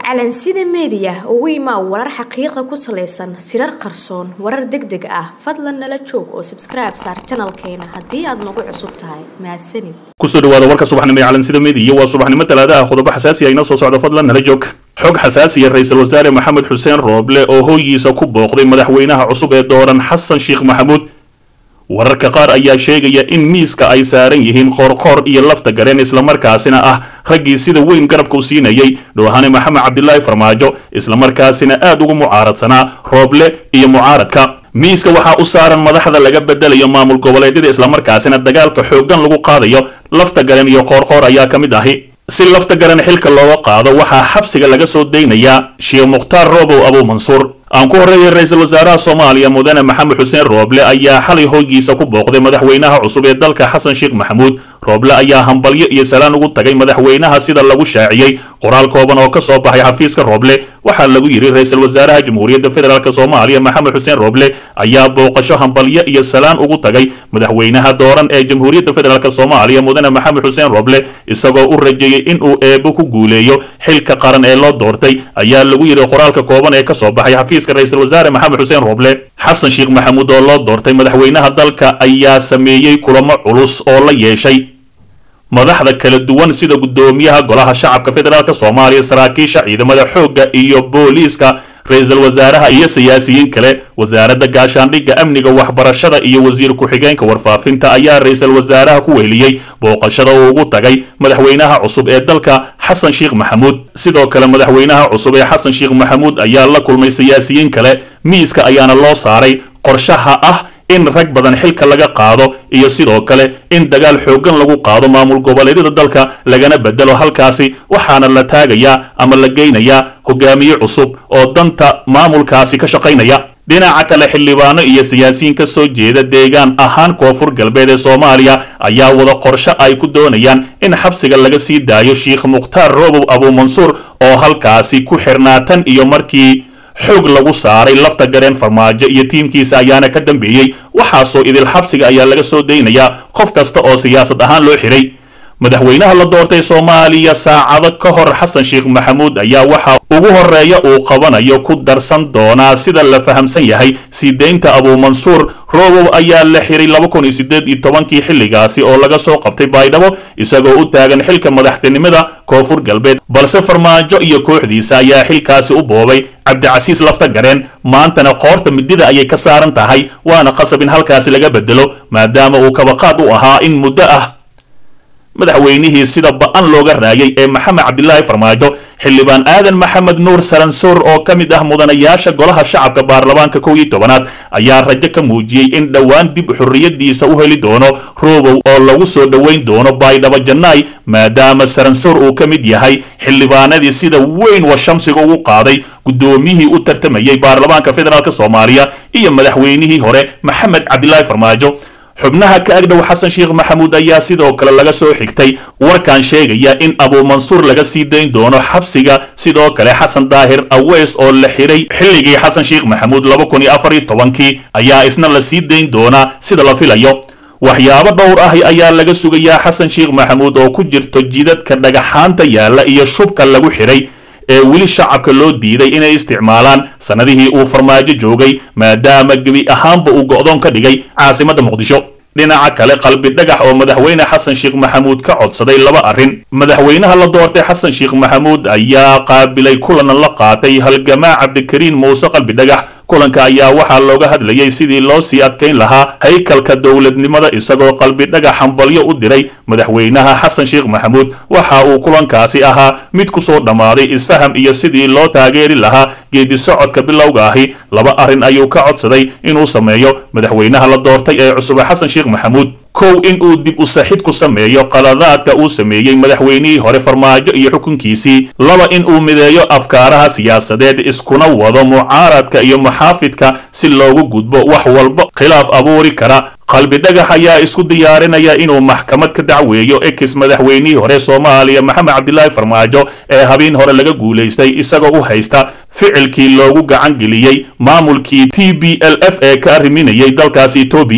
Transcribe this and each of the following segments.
calansida meediya ugu imaa warar xaqiiqa ku salaysan sirar qarsoon warar deg deg ah fadlan nala joog oo sabskribe saar janalkeena haddii aad nagu cusub tahay mahadsanid kusoo dhawaada warka subaxnimo ee calansida meediya waa subaxnimo talaadaha qodobo xasaasiya inoo soo socda fadlan nala joog xog xasaasiya ra-iisul wasaare maxamed xuseen rooble oo hooyiisa ku booqday madaxweynaha cusub ee dooran xasan sheekh maxamuud wararka qaar ayaa sheegaya in miiska ay saaran yihiin qoorqoor iyo lafta gareen islamarkaasina ah raggii sida weyn garabka u siinayay dhoohane maxamed cabdilaahi farmaajo islamarkaasina aad ugu mucaaradsanaa rooble iyo mucaaradka miiska waxaa u saaran madaxda laga bedelayo maamul goboleedyada islamarkaasina dagaalka xooggan lagu qaadayo lafta garen iyo qoorqoor ayaa ka mid ahi si lafta garan xilka looga qaado waxaa xabsiga laga soo daynayaa sheekh mukhtaar roobow abuu mansuur aan ku horreeyay ra-iisul wasaaraha soomaaliya mudane maxamed xuseen rooble ayaa xalay hoygiisa ku booqday madaxweynaha cusub ee dalka xasan sheekh maxamuud rooble ayaa hambalyo iyo salaan ugu tagay madaxweynaha sida lagu shaaciyey qoraal kooban oo ka soo baxay xafiiska rooble waxaa lagu yidhi ra-iisul wasaaraha jamhuuriyadda federaalk soomaaliya maxamed xuseen rooble ayaa booqasho hambalyo iyo salaan ugu tagay madaxweynaha dooran ee jamhuuriyadda federaalk soomaaliya mudane maxamed xuseen rooble isagoo u rajeeyey inuu eebo ku guuleeyo xilka qaran ee loo doortay ayaa lagu yidhi qoraalka kooban ee kasoo baxay xafiiska ra-iisul wasaare maxamed xuseen rooble xasan sheekh maxamuud oo loo doortay madaxweynaha dalka ayaa sameeyey kulamo culus oo la yeeshay madaxda kala duwan sida guddoomiyaha golaha shacabka federaalk soomaaliya saraakiisha ciidamada xoogga iyo booliiska ra-iisul wasaaraha iyo siyaasiyiin kale wasaaradda gaashaandhigga amniga waxbarashada iyo wasiir ku-xigeenka warfaafinta ayaa ra-iisul wasaaraha ku weheliyey booqashada uu ugu tagay madaxweynaha cusub ee dalka xasan sheekh maxamuud sidoo kale madaxweynaha cusub ee xasan sheekh maxamuud ayaa la kulmay siyaasiyiin kale miiska ayaana loo saaray qorshaha ah in rag badan xilka laga qaado iyo sidoo kale in dagaal xooggan lagu qaado maamul goboleedyada dalka lagana bedelo halkaasi waxaana la taagayaa ama la geynayaa hogaamiye cusub oo danta maamulkaasi ka shaqaynaya dhinaca kale xildhibaano iyo siyaasiyiin ka soo jeeda deegaan ahaan koonfur galbeed ee soomaaliya ayaa wada qorsho ay ku doonayaan in xabsiga laga sii daayo sheekh mukhtaar roobow abuu mansuur oo halkaasi ku xirnaatan iyo markii xoog lagu saaray lafta gareen farmaajo iyo tiimkiisa ayaana ka dambeeyey waxaasoo idil xabsiga ayaa laga soo daynayaa qof kasta oo siyaasad ahaan loo xiray madaxweynaha la doortay soomaaliya saacado ka hor xasan sheekh maxamuud ayaa waxa ugu horeeya uu qabanayo ku darsan doonaa sida la fahamsan yahay sii deynta abuu mansuur roobow ayaa la xiray laba kun iyo sideed iyo tobankii xilligaasi oo laga soo qabtay baydhabo isagoo u taagan xilka madaxtinimada koonfur galbeed balse farmaajo iyo kooxdiisa ayaa xilkaasi u boobay cabdicasiis lafta gareen maantana qoorta midida ayay ka saaran tahay waana qasab in halkaasi laga bedelo maadaama uu kabaqaad u ahaa in muddo ah madaxweynihii sida ba-an looga raayay ee maxamed cabdilaahi farmaajo xildhibaan aadan maxamed nuur saransoor oo ka mid ah mudanayaasha golaha shacabka baarlamaanka kow iyo tobanaad ayaa rajo ka muujiyey in dhowaan dib xorriyadiisa u heli doono roobow oo lagu soo dhoweyn doono baydhabo jannaay maadaama saransoor uu ka mid yahay xildhibaanadii sida weyn wa shamsiga ugu qaaday guddoomiyihii u tartamayay baarlamaanka federaalk soomaaliya iyo madaxweynihii hore maxamed cabdilaahi farmaajo xubnaha ka agdhow xasan sheekh maxamuud ayaa sidoo kale laga soo xigtay warkan sheegaya in abuu mansuur laga sii dayn doono xabsiga sidoo kale xasan daahir aweys oo la xiray xilligii xasan sheekh maxamuud laba kun iyo afar iyo tobankii ayaa isna la sii dayn doonaa sida la filayo waxyaabo dhowr ah ayaa laga sugayaa xasan sheekh maxamuud oo ku jirto jidadka dhagaxaanta yaalla iyo shubka lagu xiray ee weli shacabka loo diiday inay isticmaalaan sannadihii uu farmaajo joogay maadaama gebi ahaanba uu go'doon ka dhigay caasimadda muqdisho dhinaca kale qalbi dhagax oo madaxweyne xasan sheekh maxamuud ka codsaday laba arrin madaxweynaha la doortay xasan sheekh maxamuud ayaa qaabilay kulan la qaatay halgamaa cabdikariin muuse qalbi dhagax kulanka ayaa waxaa looga hadlayay sidii loo sii adkayn lahaa haykalka dowladnimada isagoo qalbi dhagax hambalyo u diray madaxweynaha xasan sheekh maxamuud waxa uu kulankaasi ahaa mid ku soo dhammaaday isfaham iyo sidii loo taageeri lahaa geedi socodka bilowga ahi laba arrin ayuu ka codsaday inuu sameeyo madaxweynaha la doortay ee cusube xasan sheekh maxamuud kow in uu dib u saxid ku sameeyo qaladaadka uu sameeyey madaxweynihii hore farmaajo iyo xukunkiisii laba in uu mideeyo afkaaraha siyaasadeed iskuna wado mucaaradka iyo muxaafidka si loogu gudbo wax walba khilaaf abuuri kara qalbi dhagax ayaa isku diyaarinaya inuu maxkamad ka dacweeyo ex madaxweynihii hore soomaaliya maxamed cabdilaahi farmaajo ee habeen hore laga guulaystay isagoo u haysta ficilkii loogu gacan geliyey maamulkii t b l f ee ka arriminayay dalkaasi etoobiya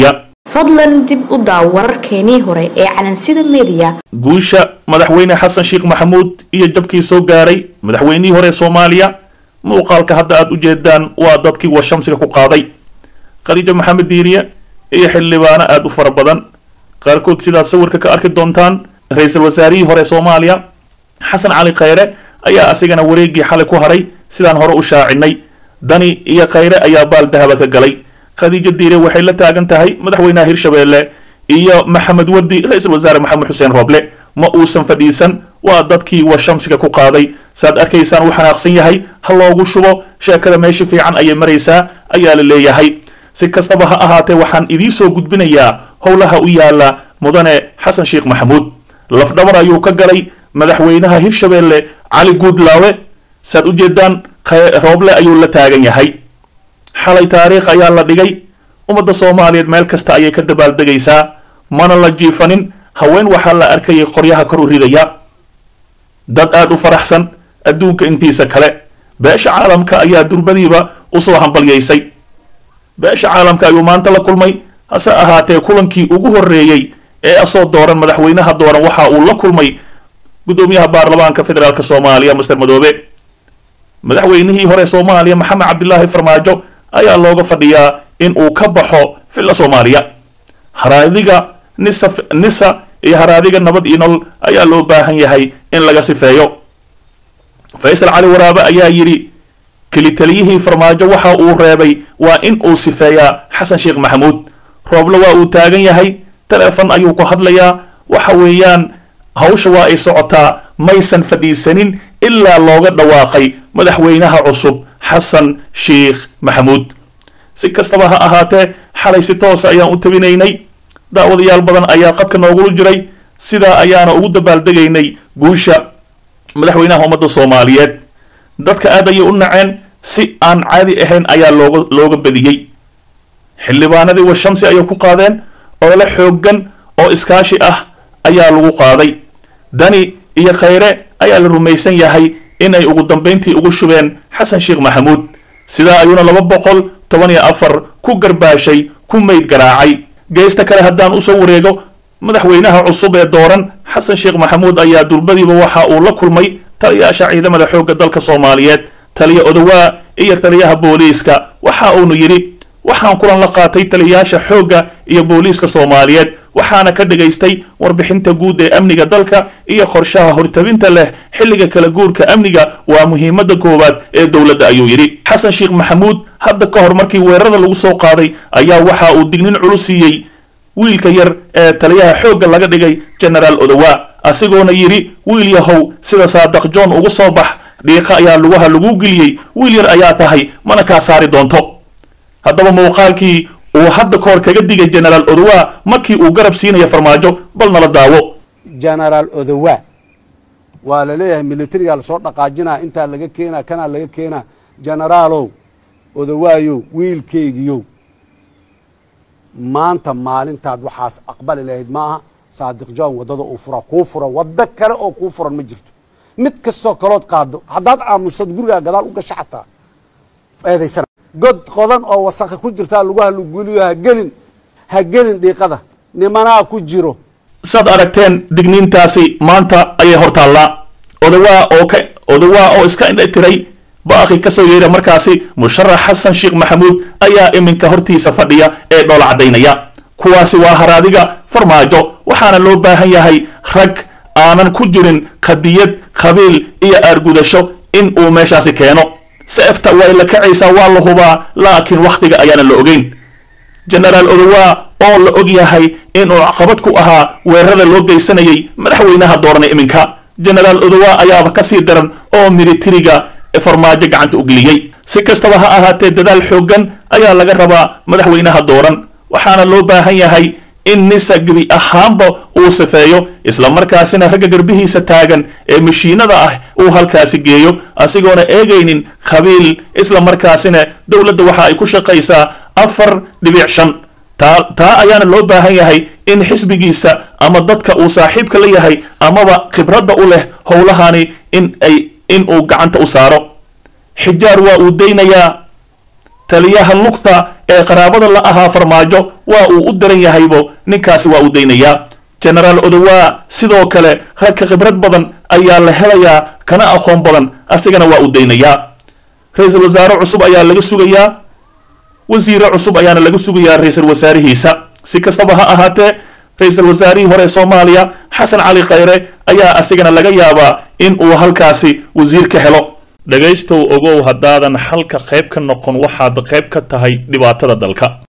fadlan dib u daaw wararkeenii hore ee calansida meediya guusha madaxweyne xasan sheekh maxamuud iyo jabkii soo gaaray madaxweynihii hore soomaaliya muuqaalka hadda aada u jeedaan waa dadkii washamsiga ku qaaday khadiijo maxamed diiriye iyo xildhibaano aada u fara badan qaarkood sidaad sawirka ka arki doontaan ra-iisul wasaarihii hore soomaaliya xasan cali khayre ayaa asigana wareegii xalay ku haray sidaan hore u shaacinay dani iyo khayre ayaa baal dahaba ka galay khadiijo diire waxay la taagan tahay madaxweynaha hirshabeelle iyo maxamed wardi ra-iisul wasaare maxamed xuseen rooble ma uusan fadhiisan waa dadkii washamsiga ku qaaday saad arkaysaan uu xanaaqsan yahay ha loogu shubo sheekada meesha fiican ayay maraysaa ayaa la leeyahay si kastaba ha ahaatee waxaan idiin soo gudbinayaa howlaha u yaala mudane xasan sheekh maxamuud lafdhabar ayuu ka galay madaxweynaha hirshabeelle cali guudlaawe saad u jeedaan rooble ayuu la taagan yahay xalay taariikh ayaa la dhigay ummadda soomaaliyeed meel kasta ayay ka dabaaldegaysaa mana la jiifanin haween waxaa la arkayay qoryaha kor u ridaya dad aada u faraxsan adduunka intiisa kale beesha caalamka ayaa durbadiiba usoo hambalyaysay beesha caalamka ayuu maanta la kulmay hase ahaatee kulankii ugu horreeyey ee asoo dooran madaxweynaha dooran waxa uu la kulmay guddoomiyaha baarlamaanka federaalk soomaaliya master madoobe madaxweynihii hore soomaaliya maxamed cabdilaahi farmaajo ayaa looga fadhiyaa in uu ka baxo villa soomaaliya haraadiga nisa nisa iyo haraadiga nabad iyo nolol ayaa loo baahan yahay in laga sifeeyo faysal cali waraabe ayaa yidhi kelitaliyihii farmaajo waxa uu reebay waa in uu sifeeyaa xasan sheekh maxamuud rooble waa uu taagan yahay taleefon ayuu ku hadlayaa waxa weeyaan hawsha waa ay socotaa maysan fadhiisanin ilaa looga dhawaaqay madaxweynaha cusub xasan sheekh maxamuud si kastaba ha ahaatee xalay si toosa ayaan u tabinaynay daawadayaal badan ayaa qadka noogula jiray sidaa ayaana ugu dabaaldegaynay guusha madaxweynaha ummadda soomaaliyeed dadka aad ayay u naceen si aan caadi ahayn ayaa looga looga badiyey xildhibaanadii washamsi ayay ku qaadeen olole xooggan oo iskaashi ah ayaa lagu qaaday dani iyo khayre ayaa la rumaysan yahay in ay ugu dambayntii ugu shubeen xasan sheekh maxamuud sidaa ayuuna laba boqol toban iyo afar ku garbaashay ku mayd garaacay geesta kale haddaan usoo wareego madaxweynaha cusub ee dooran xasan sheekh maxamuud ayaa durbadiiba waxa uu la kulmay taliyaasha ciidamada xoogga dalka soomaaliyeed taliya odawaa iyo taliyaha booliiska waxa uunu yidhi waxaan kulan la qaatay taliyayaasha xoogga iyo booliiska soomaaliyeed waxaana ka dhagaystay warbixinta guud ee amniga dalka iyo qorshaha hortabinta leh xilliga kala guurka amniga waa muhiimada koowaad ee dowladda ayuu yidhi xasan sheekh maxamuud hadda ka hor markii weerarada lagu soo qaaday ayaa waxa uu dignin culus siiyey wiilka yar ee taliyaha xoogga laga dhigay genaraal odawaa asigoona yidhi wiil yahow sida saadaq john ugu soo bax dhiiqa ayaa lugaha lagu geliyey wiil yar ayaa tahay mana kaa saari doonto haddaba muuqaalkii uu hadda ka hor kaga digay genaraal odawaa markii uu garab siinaya farmaajo bal nala daawo genaraal odawaa waa la leeyahay militarigaa lasoo dhaqaajinaa intaa laga keenaa kanaa laga keenaa genaraalow odawaayow wiilkeygiyow maanta maalintaad waxaas aqbali lahayd maaha saadiq john waddada uu fura kuu fura waddo kale oo kuu furan ma jirto mid kastoo kalood qaado haddaad aamusad gurigaa gadaal u gasho xataa eedaysana god qodan oo wasakha ku jirtaa laguha luguliyo ha gelin ha gelin dhiiqada nimanaa ku jiro saad aragteen digniintaasi maanta ayay hor taallaa odawaa oo ka odawaa oo iska indha tiray baaqi kasoo yeedha markaasi musharax xasan sheekh maxamuud ayaa iminka hortiisa fadhiya ee dhoola caddaynaya kuwaasi waa haraadiga farmaajo waxaana loo baahan yahay rag aanan ku jirin qadiyad qabiil iyo aargudasho in uu meeshaasi keeno seefta way la kacaysaa waa la hubaa laakiin wakhtiga ayaana la ogeyn genaraal odawaa oo la og yahay inuu caqabad ku ahaa weerarada loo geysanayay madaxweynaha doorana iminka genaraal odawaa ayaaba kasii daran oo militariga farmaajo gacanta u geliyey si kastaba ha ahaatee dadaal xooggan ayaa laga rabaa madaxweynaha dooran waxaana loo baahan yahay in nisa gebi ahaanba uu safeeyo islamarkaasina ragga garbihiisa taagan ee mashiinada ah uu halkaasi geeyo asigoona eegaynin qabiil islamarkaasina dowladda waxa ay ku shaqaysaa afar dhibic shan taa taa ayaana loo baahan yahay in xisbigiisa ama dadka uu saaxiibka la yahay amaba khibradda u leh howlahani in ay in uu gacanta u saaro xijaar waa uu daynayaa taliyaha lugta ee qaraabada la ahaa farmaajo waa uu u daran yahaybo ninkaasi waa uu daynayaa genaraal odowaa sidoo kale ragka khibrad badan ayaa la helayaa kana aqoon badan asigana waa uu daynayaa ra-iisul wasaare cusub ayaa laga sugayaa wasiire cusub ayaana laga sugayaa ra-iisul wasaarihiisa si kastaba ha ahaatee ra-iisul wasaarihii hore ee soomaaliya xasan cali khayre ayaa asigana laga yaabaa in uu halkaasi wasiir ka helo dhegaystow ogow haddaadan xalka qayb ka noqon waxaad qayb ka tahay dhibaatada dalka